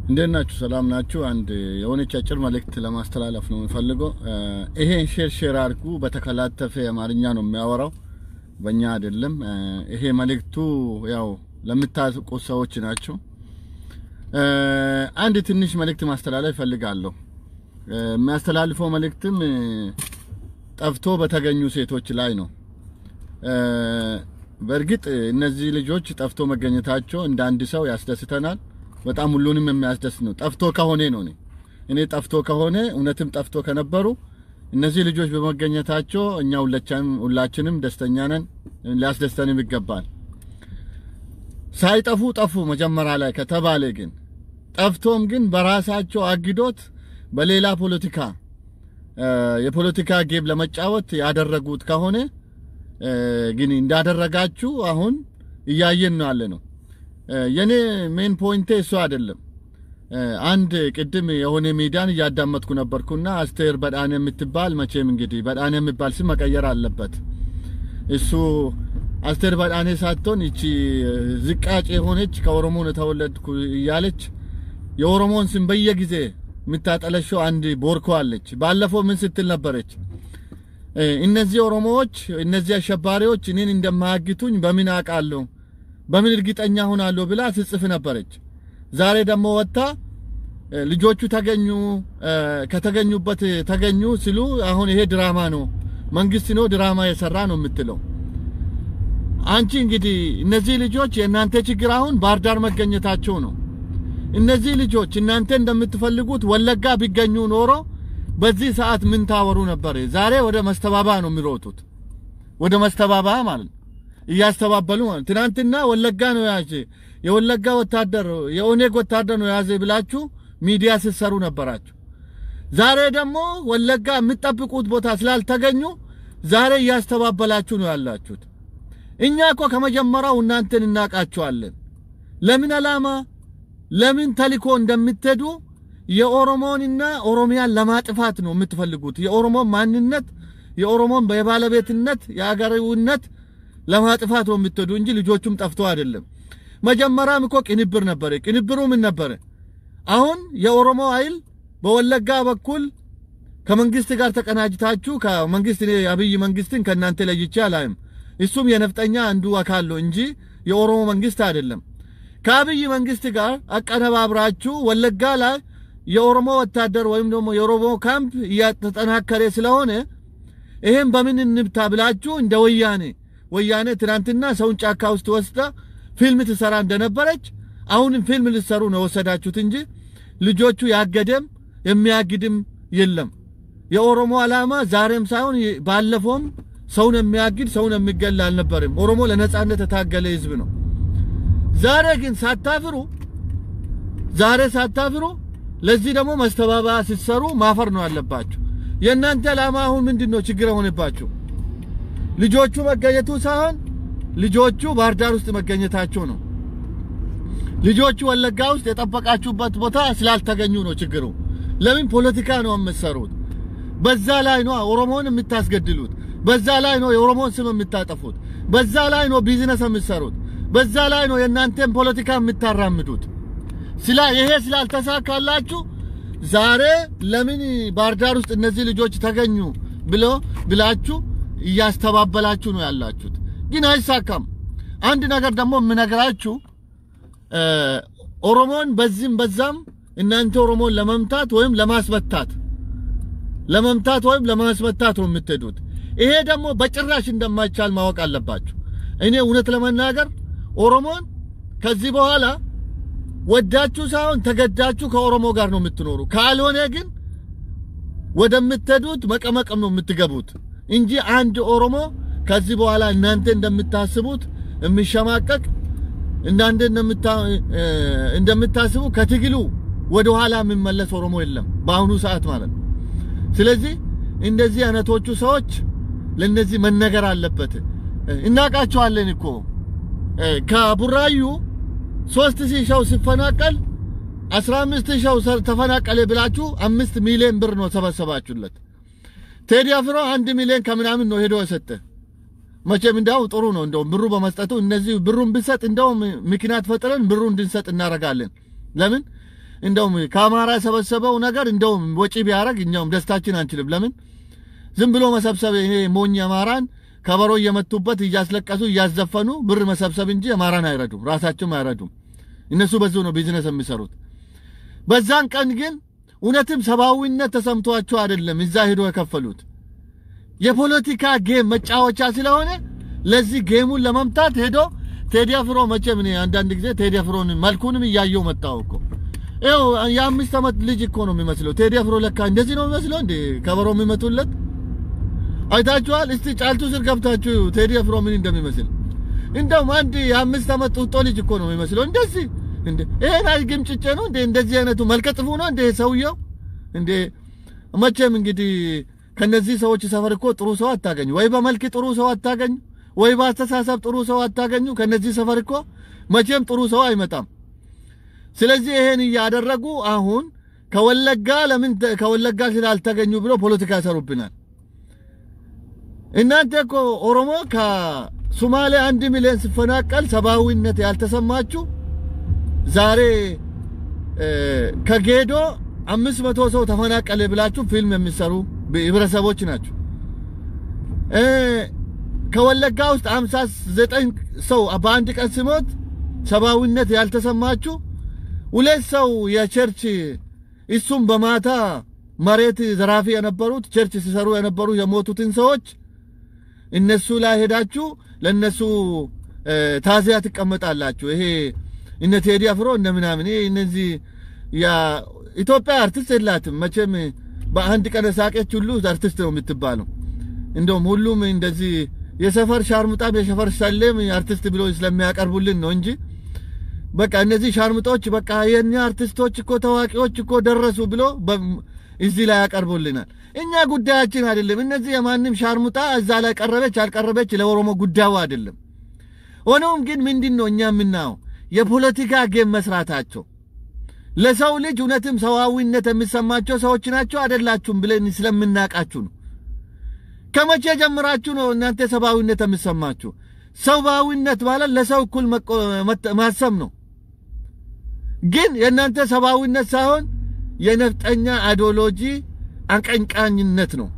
እንዴት ናችሁ? ሰላም ናችሁ? አንድ የሆነች አጭር መልእክት ለማስተላለፍ ነው የምፈልገው። ይሄን ሼር ሼር አድርጉ። በተከላተፈ አማርኛ ነው የሚያወራው፣ በእኛ አይደለም። ይሄ መልእክቱ ያው ለምታውቁ ሰዎች ናቸው። አንድ ትንሽ መልእክት ማስተላለፍ እፈልጋለሁ። የሚያስተላልፈው መልእክትም ጠፍቶ በተገኙ ሴቶች ላይ ነው። በእርግጥ እነዚህ ልጆች ጠፍቶ መገኘታቸው እንደ አንድ ሰው ያስደስተናል። በጣም ሁሉንም የሚያስደስት ነው። ጠፍቶ ከሆነ ነው እኔ እኔ ጠፍቶ ከሆነ እውነትም ጠፍቶ ከነበሩ እነዚህ ልጆች በመገኘታቸው እኛ ሁላችንም ደስተኛ ነን፣ ሊያስደስተንም ይገባል። ሳይጠፉ ጠፉ መጀመሪያ ላይ ከተባለ ግን ጠፍቶም ግን በራሳቸው አግዶት በሌላ ፖለቲካ የፖለቲካ ጌም ለመጫወት ያደረጉት ከሆነ ግን እንዳደረጋችሁ አሁን እያየን ነው ያለ ነው። የኔ ሜን ፖይንቴ እሱ አይደለም። አንድ ቅድም የሆነ ሚዲያን እያዳመጥኩ ነበርኩና አስቴር በዳኔ የምትባል መቼም እንግዲህ በዳኔ የሚባል ስም መቀየር አለበት። እሱ አስቴር በዳኔ ሳትሆን ይቺ ዝቃጭ የሆነች ከኦሮሞ ነው የተወለድኩ እያለች የኦሮሞን ስም በየጊዜ የምታጠለሸው አንድ ቦርኮ አለች። ባለፈው ምን ስትል ነበረች? እነዚህ ኦሮሞዎች እነዚህ አሸባሪዎች እኔን እንደማያግቱኝ በምን አውቃለሁ በምን እርግጠኛ ሆናለሁ ብላ ስጽፍ ነበረች። ዛሬ ደግሞ ወጥታ ልጆቹ ተገኙ ከተገኙበት ተገኙ ሲሉ አሁን ይሄ ድራማ ነው፣ መንግስት ነው ድራማ የሰራ ነው የምትለው። አንቺ እንግዲህ እነዚህ ልጆች የእናንተ ችግር አሁን ባህር ዳር መገኘታቸው ነው። እነዚህ ልጆች እናንተ እንደምትፈልጉት ወለጋ ቢገኙ ኖሮ በዚህ ሰዓት ምን ታወሩ ነበር? ዛሬ ወደ መስተባባ ነው የሚሮጡት፣ ወደ መስተባባ ማለት ነው እያስተባበሉ ማለት ትናንትና ወለጋ ነው ያዘ የወለጋ ወታደር የኦኔግ ወታደር ነው ያዘ ብላችሁ ሚዲያ ስትሰሩ ነበራችሁ። ዛሬ ደግሞ ወለጋ የምትጠብቁት ቦታ ስላልተገኙ ዛሬ እያስተባበላችሁ ነው ያላችሁት። እኛ እኮ ከመጀመሪያው እናንተን እናውቃችኋለን። ለምን ዓላማ ለምን ተልኮ እንደምትሄዱ የኦሮሞንና ኦሮሚያን ለማጥፋት ነው የምትፈልጉት። የኦሮሞን ማንነት የኦሮሞን የባለቤትነት የአገሬውነት ለማጥፋት ነው የምትሄዱ እንጂ ልጆቹም ጠፍቶ አይደለም። መጀመሪያም እኮ ቅንብር ነበረ። ቅንብሩ ምን ነበረ? አሁን የኦሮሞ ኃይል በወለጋ በኩል ከመንግስት ጋር ተቀናጅታችሁ ከመንግስት አብይ መንግስትን ከእናንተ ለይቼ አላይም። እሱም የነፍጠኛ አንዱ አካል ነው እንጂ የኦሮሞ መንግስት አይደለም። ከአብይ መንግስት ጋር አቀነባብራችሁ ወለጋ ላይ የኦሮሞ ወታደር ወይም ደግሞ የኦሮሞ ካምፕ እያተጠናከረ ስለሆነ ይሄን በምን እንብታ ብላችሁ እንደ ወያኔ ወያኔ ትናንትና ሰውን ጫካ ውስጥ ወስዳ ፊልም ትሰራ እንደነበረች አሁንም ፊልም ልትሰሩ ነው ወሰዳችሁት እንጂ ልጆቹ ያገደም የሚያግድም የለም። የኦሮሞ ዓላማ ዛሬም ሳይሆን ባለፈውም ሰውን የሚያግድ ሰውን የሚገል አልነበርም። ኦሮሞ ለነጻነት የታገለ ህዝብ ነው። ዛሬ ግን ሳታፍሩ ዛሬ ሳታፍሩ ለዚህ ደግሞ መስተባበያ ስትሰሩ ማፈር ነው ያለባችሁ። የእናንተ ዓላማ አሁን ምንድን ነው ችግር የሆነባችሁ? ልጆቹ መገኘቱ ሳይሆን ልጆቹ ባህር ዳር ውስጥ መገኘታቸው ነው። ልጆቹ ወለጋ ውስጥ የጠበቃችሁበት ቦታ ስላልተገኙ ነው ችግሩ። ለምን ፖለቲካ ነው የምትሰሩት? በዛ ላይ ነው ኦሮሞን የምታስገድሉት። በዛ ላይ ነው የኦሮሞን ስም የምታጠፉት። በዛ ላይ ነው ቢዝነስ የምትሰሩት። በዛ ላይ ነው የእናንተን ፖለቲካ የምታራምዱት። ስላ ይሄ ስላልተሳካላችሁ ዛሬ ለምን ባህር ዳር ውስጥ እነዚህ ልጆች ተገኙ ብሎ ብላችሁ እያስተባበላችሁ ነው ያላችሁት። ግን አይሳካም። አንድ ነገር ደግሞ የምነግራችሁ ኦሮሞን በዚህም በዛም እናንተ ኦሮሞን ለመምታት ወይም ለማስመታት ለመምታት ወይም ለማስመታት ነው የምትሄዱት። ይሄ ደግሞ በጭራሽ እንደማይቻል ማወቅ አለባችሁ። እኔ እውነት ለመናገር ኦሮሞን ከዚህ በኋላ ወዳችሁ ሳይሆን ተገዳችሁ ከኦሮሞ ጋር ነው የምትኖሩ። ካልሆነ ግን ወደምትሄዱት መቀመቀም ነው የምትገቡት እንጂ አንድ ኦሮሞ ከዚህ በኋላ እናንተ እንደምታስቡት የሚሸማቀቅ እናንተ እንደምታስቡ ከትግሉ ወደ ኋላ የሚመለስ ኦሮሞ የለም በአሁኑ ሰዓት ማለት ነው። ስለዚህ እንደዚህ አይነቶቹ ሰዎች ለነዚህ መነገር አለበት። እናውቃቸዋለን እኮ ከቡራዩ ሶስት ሺህ ሰው ሲፈናቀል አስራ አምስት ሺህ ተፈናቀለ ብላችሁ አምስት ሚሊዮን ብር ነው ሰበሰባችሁለት። ቴዲ አፍሮ አንድ ሚሊዮን ከምናምን ነው ሄዶ የሰጠ። መቼም እንዳው ጥሩ ነው እንደውም ብሩ በመስጠቱ እነዚህ ብሩን ብንሰጥ እንደውም ምክንያት ፈጥረን ብሩ እንድንሰጥ እናደርጋለን። ለምን እንደውም ከአማራ የሰበሰበው ነገር እንደውም ወጪ ቢያደርግ እኛውም ደስታችን አንችልም። ለምን ዝም ብሎ መሰብሰብ ይሄ ሞኝ አማራን ከበሮ እየመቱበት እያስለቀሱ እያዘፈኑ ብር መሰብሰብ እንጂ አማራን አይረዱም፣ ራሳቸውም አይረዱም። እነሱ በዙ ነው ቢዝነስ የሚሰሩት። በዛን ቀን ግን እውነትም ሰብአዊነት ተሰምቷቸው አይደለም እዛ ሄዶ የከፈሉት የፖለቲካ ጌም መጫወቻ ስለሆነ ለዚህ ጌሙን ለመምታት ሄዶ ቴዲ አፍሮ መቼም እኔ አንዳንድ ጊዜ ቴዲ አፍሮን መልኩንም እያየው መጣው እኮ ይኸው የአምስት ዓመት ልጅ እኮ ነው የሚመስለው። ቴዲ አፍሮ ለካ እንደዚህ ነው የሚመስለው እንዴ ከበሮ የሚመቱለት አይታችኋል? እስቲ ጫልቱ ስር ገብታችሁ ቴዲ አፍሮ ምን እንደሚመስል እንደውም አንድ የአምስት ዓመት ጡጦ ልጅ እኮ ነው የሚመስለው። እንደዚህ እንዴ ይሄን አይግም ጭጬ ነው እንዴ እንደዚህ አይነቱ መልከጥፉ ነው እንዴ ሰውየው እንዴ መቼም እንግዲህ ከነዚህ ሰዎች ሰፈር እኮ ጥሩ ሰው አታገኙ። ወይ በመልክ ጥሩ ሰው አታገኙ፣ ወይ በአስተሳሰብ ጥሩ ሰው አታገኙ። ከነዚህ ሰፈር እኮ መቼም ጥሩ ሰው አይመጣም። ስለዚህ ይሄን እያደረጉ አሁን ከወለጋ ለምን ከወለጋ ስላልተገኙ ብሎ ፖለቲካ ያሰሩብናል። እናንተ እኮ ኦሮሞ ከሶማሌ አንድ ሚሊዮን ሲፈናቀል ሰብአዊነት ያልተሰማችሁ ዛሬ ከጌዶ አምስት መቶ ሰው ተፈናቀለ ብላችሁ ፊልም የሚሰሩ ህብረተሰቦች ናቸው። ከወለጋ ውስጥ አምሳ ዘጠኝ ሰው በአንድ ቀን ሲሞት ሰብአዊነት ያልተሰማችሁ ሁለት ሰው የቸርች እሱም በማታ መሬት ዘራፊ የነበሩት ቸርች ሲሰሩ የነበሩ የሞቱትን ሰዎች እነሱ ላይ ሄዳችሁ ለእነሱ ታዚያ ትቀመጣላችሁ። ይሄ እነ ቴዲ አፍሮ እነ ምናምን ይሄ እነዚህ ኢትዮጵያ አርቲስት የላትም መቼም በአንድ ቀን ሳቄች ሁሉ አርቲስት ነው የምትባለው። እንደውም ሁሉም እንደዚህ የሰፈር ሻርሙጣም የሰፈር ሰሌም አርቲስት ብሎ ስለሚያቀርቡልን ነው እንጂ በቃ እነዚህ ሻርሙጦች በቃ የኛ አርቲስቶች እኮ ታዋቂዎች እኮ ደረሱ ብሎ እዚህ ላይ ያቀርቡልናል። እኛ ጉዳያችን አይደለም። እነዚህ የማንም ሻርሙጣ እዛ ላይ ቀረበች አልቀረበች ለኦሮሞ ጉዳዩ አይደለም። ሆኖም ግን ምንድን ነው እኛ የምናየው የፖለቲካ ጌም መስራታቸው ለሰው ልጅ እውነትም ሰዋዊነት የሚሰማቸው ሰዎች ናቸው አይደላችሁም ብለን ስለምናቃችሁ ነው። ከመቼ ጀምራችሁ ነው እናንተ ሰብአዊነት የሚሰማችሁ? ሰብአዊነት ማለት ለሰው እኩል ማሰብ ነው። ግን የእናንተ ሰብአዊነት ሳይሆን የነፍጠኛ አይዲዮሎጂ አቀንቃኝነት ነው።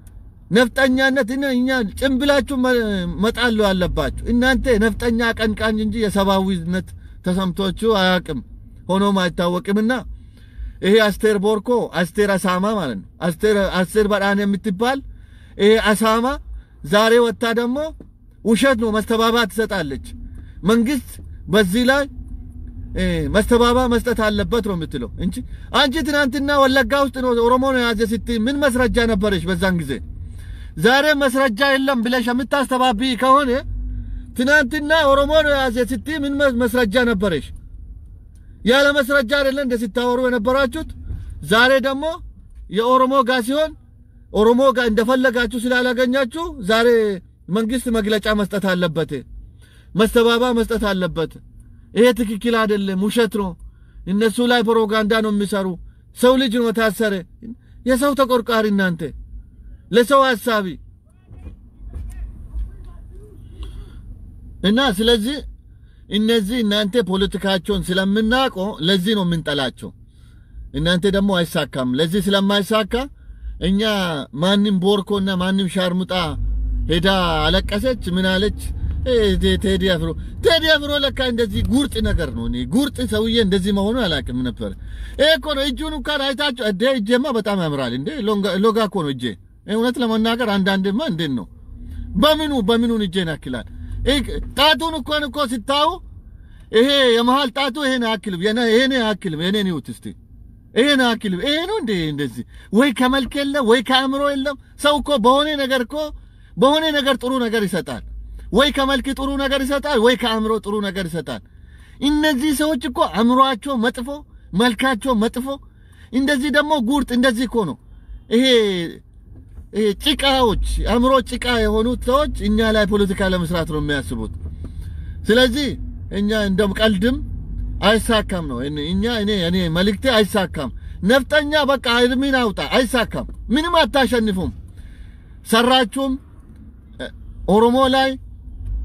ነፍጠኛነት እኛ ጭንብላችሁ መጣሉ አለባችሁ። እናንተ ነፍጠኛ አቀንቃኝ እንጂ የሰብአዊነት ተሰምቶችሁ አያውቅም ሆኖም አይታወቅምና ይሄ አስቴር ቦርኮ አስቴር አሳማ ማለት ነው። አስቴር በጣን የምትባል ይሄ አሳማ ዛሬ ወጥታ ደግሞ ውሸት ነው መስተባባ ትሰጣለች። መንግስት በዚህ ላይ መስተባባ መስጠት አለበት ነው የምትለው እንጂ አንቺ ትናንትና ወለጋ ውስጥ ነው ኦሮሞ ነው የያዘ ስትይ ምን መስረጃ ነበረሽ በዛን ጊዜ? ዛሬ መስረጃ የለም ብለሽ የምታስተባብይ ከሆነ ትናንትና ኦሮሞ ነው የያዘ ስትይ ምን መስረጃ ነበረሽ? ያለ መስረጃ አይደለ እንደ ሲታወሩ የነበራችሁት። ዛሬ ደግሞ የኦሮሞ ጋር ሲሆን ኦሮሞ ጋር እንደፈለጋችሁ ስላላገኛችሁ ዛሬ መንግስት መግለጫ መስጠት አለበት፣ መስተባባ መስጠት አለበት። ይሄ ትክክል አይደለም፣ ውሸት ነው። እነሱ ላይ ፕሮፓጋንዳ ነው የሚሰሩ። ሰው ልጅ ነው ታሰረ። የሰው ተቆርቋሪ እናንተ ለሰው ሀሳቢ እና ስለዚህ እነዚህ እናንተ ፖለቲካቸውን ስለምናውቀ ለዚህ ነው የምንጠላቸው። እናንተ ደግሞ አይሳካም። ለዚህ ስለማይሳካ እኛ ማንም ቦርኮና ማንም ሻርሙጣ ሄዳ አለቀሰች ምን አለች? ቴዲ አፍሮ ቴዲ አፍሮ ለካ እንደዚህ ጉርጥ ነገር ነው። እኔ ጉርጥ ሰውዬ እንደዚህ መሆኑ አላውቅም ነበር። ይሄ እኮ ነው እጁን እንኳን አይታችሁ እዴ እጄማ በጣም ያምራል እንዴ! ሎጋ እኮ ነው እጄ። እውነት ለመናገር አንዳንድማ እንዴት ነው በምኑ በምኑን እጄን ያክላል። ጣቱን እኮን እኮ ስታዩ ይሄ የመሃል ጣቱ ይሄን አያክልም፣ ይሄን አያክልም። የኔን ይሁት እስቲ ይሄን አያክልም። ይሄ ነው እንዴ እንደዚህ? ወይ ከመልክ የለም ወይ ከአእምሮ የለም። ሰው እኮ በሆነ ነገር እኮ በሆነ ነገር ጥሩ ነገር ይሰጣል። ወይ ከመልክ ጥሩ ነገር ይሰጣል፣ ወይ ከአእምሮ ጥሩ ነገር ይሰጣል። እነዚህ ሰዎች እኮ አእምሮአቸው መጥፎ፣ መልካቸው መጥፎ፣ እንደዚህ ደግሞ ጉርጥ እንደዚህ እኮ ነው ይሄ ይሄ ጭቃዎች አእምሮ ጭቃ የሆኑት ሰዎች እኛ ላይ ፖለቲካ ለመስራት ነው የሚያስቡት። ስለዚህ እኛ እንደም ቀልድም አይሳካም ነው እኛ እኔ እኔ መልእክቴ አይሳካም። ነፍጠኛ በቃ እድሜን አውጣ፣ አይሳካም። ምንም አታሸንፉም። ሰራችሁም ኦሮሞ ላይ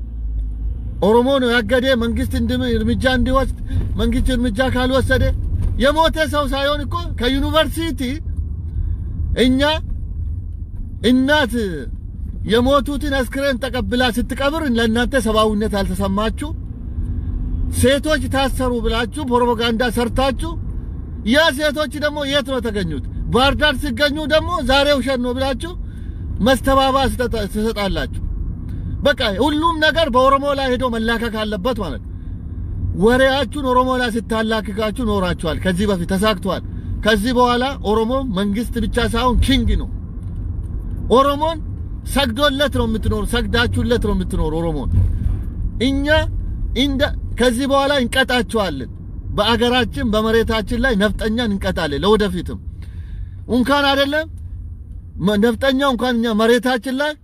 ኦሮሞ ነው ያገደ መንግስት እርምጃ እንዲወስድ መንግስት እርምጃ ካልወሰደ የሞተ ሰው ሳይሆን እኮ ከዩኒቨርሲቲ እኛ እናት የሞቱትን አስክሬን ተቀብላ ስትቀብር ለእናንተ ሰብአዊነት አልተሰማችሁ? ሴቶች ታሰሩ ብላችሁ ፕሮፓጋንዳ ሰርታችሁ ያ ሴቶች ደግሞ የት ነው የተገኙት? ባህር ዳር ሲገኙ ደግሞ ዛሬ ውሸት ነው ብላችሁ መስተባባ ትሰጣላችሁ። በቃ ሁሉም ነገር በኦሮሞ ላይ ሄዶ መላከክ አለበት ማለት ነው። ወሬያችሁን ኦሮሞ ላይ ስታላክካችሁ ኖራችኋል። ከዚህ በፊት ተሳክቷል። ከዚህ በኋላ ኦሮሞ መንግስት ብቻ ሳይሆን ኪንግ ነው። ኦሮሞን ሰግዶለት ነው የምትኖር፣ ሰግዳችሁለት ነው የምትኖር ኦሮሞን። እኛ እንደ ከዚህ በኋላ እንቀጣችኋለን። በአገራችን በመሬታችን ላይ ነፍጠኛን እንቀጣለን። ለወደፊትም እንኳን አይደለም ነፍጠኛ እንኳን እኛ መሬታችን ላይ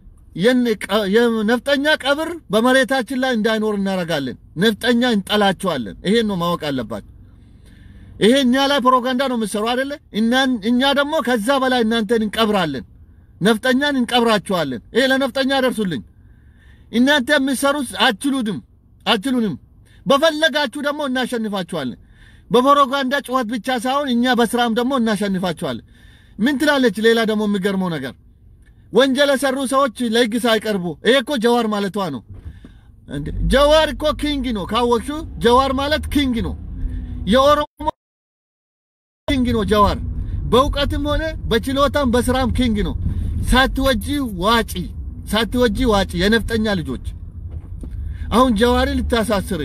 የነፍጠኛ ቀብር በመሬታችን ላይ እንዳይኖር እናደርጋለን። ነፍጠኛ እንጠላቸዋለን። ይሄን ነው ማወቅ አለባቸው። ይሄ እኛ ላይ ፕሮፓጋንዳ ነው የምትሰሩ አይደለ? እኛ ደግሞ ከዛ በላይ እናንተን እንቀብራለን። ነፍጠኛን እንቀብራቸዋለን። ይሄ ለነፍጠኛ ደርሱልኝ። እናንተ የምትሰሩት አችሉንም አችሉንም። በፈለጋችሁ ደግሞ እናሸንፋችኋለን። በፕሮፓጋንዳ ጩኸት ብቻ ሳይሆን እኛ በስራም ደግሞ እናሸንፋችኋለን። ምን ትላለች? ሌላ ደግሞ የሚገርመው ነገር ወንጀል የሰሩ ሰዎች ለህግ ሳይቀርቡ ይሄ እኮ ጀዋር ማለቷ ነው። ጀዋር እኮ ኪንግ ነው ካወቅሹ፣ ጀዋር ማለት ኪንግ ነው፣ የኦሮሞ ኪንግ ነው ጀዋር። በእውቀትም ሆነ በችሎታም በስራም ኪንግ ነው። ሳትወጂ ዋጪ፣ ሳትወጂ ዋጪ። የነፍጠኛ ልጆች አሁን ጀዋሪ ልታሳስር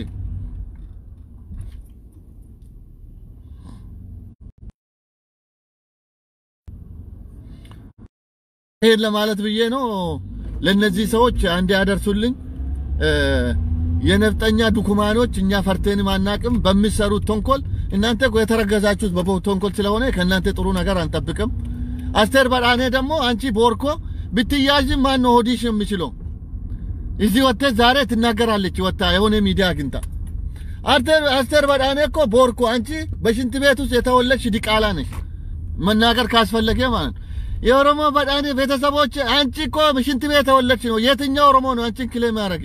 ይሄን ለማለት ብዬ ነው። ለነዚህ ሰዎች አንድ ያደርሱልኝ። የነፍጠኛ ዱኩማኖች እኛ ፈርቴንም አናቅም። በሚሰሩት ተንኮል እናንተ የተረገዛችሁት በተንኮል ስለሆነ ከእናንተ ጥሩ ነገር አንጠብቅም። አስቴር በዳኔ ደግሞ አንቺ ቦርኮ ብትያዥም ማን ነው ሆዲሽ የሚችለው? እዚህ ወጥተህ ዛሬ ትናገራለች። ወጣ የሆነ ሚዲያ አግኝታ አስቴር በዳኔ እኮ ቦርኮ አንቺ በሽንት ቤት ውስጥ የተወለድሽ ዲቃላ ነሽ። መናገር ካስፈለገ ማለት ነው። የኦሮሞ በዳኔ ቤተሰቦች አንቺ እኮ ሽንት ቤት የተወለድሽ ነው። የትኛው ኦሮሞ ነው አንቺን ክሌም ያደረገ?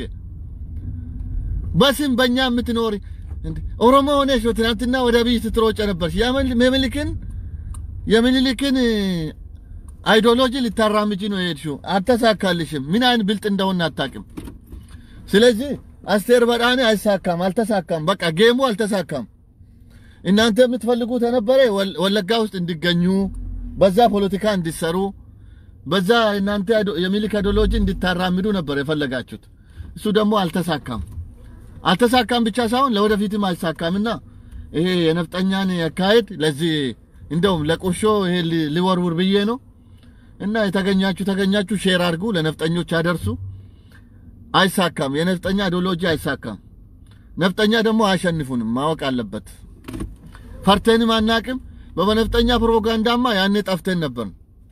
በስም በእኛ የምትኖሪ ኦሮሞ ሆነሽ ትናንትና ወደ ብይ ስትሮጭ ነበርሽ። የምኒልክን የምኒልክን አይዲዮሎጂ ልታራምጂ ነው የሄድሽው። አልተሳካልሽም። ምን አይነት ብልጥ እንደሆነ አታውቅም። ስለዚህ አስቴር በዳኔ አይሳካም፣ አልተሳካም። በቃ ጌሙ አልተሳካም። እናንተ የምትፈልጉት የነበረ ወለጋ ውስጥ እንዲገኙ በዛ ፖለቲካ እንዲሰሩ በዛ እናንተ የሚኒልክ አይዲዮሎጂ እንድታራምዱ ነበር የፈለጋችሁት። እሱ ደግሞ አልተሳካም። አልተሳካም ብቻ ሳይሆን ለወደፊትም አይሳካምና ይሄ የነፍጠኛን አካሄድ ለዚህ እንደውም ለቁሾ ይሄ ሊወርውር ብዬ ነው እና የተገኛችሁ ተገኛችሁ ሼር አድርጉ፣ ለነፍጠኞች አደርሱ። አይሳካም። የነፍጠኛ አይዲዮሎጂ አይሳካም። ነፍጠኛ ደግሞ አያሸንፉንም፣ ማወቅ አለበት። ፈርተንም አናቅም። በነፍጠኛ ፕሮፓጋንዳማ ያኔ ጠፍተን ነበር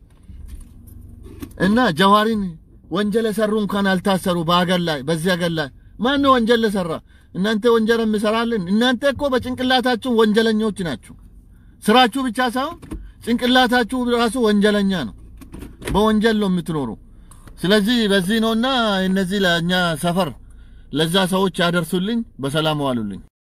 እና ጀዋሪን ወንጀል የሰሩ እንኳን አልታሰሩ። በሀገር ላይ በዚህ ሀገር ላይ ማን ወንጀል ለሰራ? እናንተ ወንጀል የምሰራለን? እናንተ እኮ በጭንቅላታችሁ ወንጀለኞች ናችሁ። ስራችሁ ብቻ ሳይሆን ጭንቅላታችሁ ራሱ ወንጀለኛ ነው። በወንጀል ነው የምትኖሩ። ስለዚህ በዚህ ነውና እነዚህ ለእኛ ሰፈር ለዛ ሰዎች ያደርሱልኝ። በሰላም ዋሉልኝ።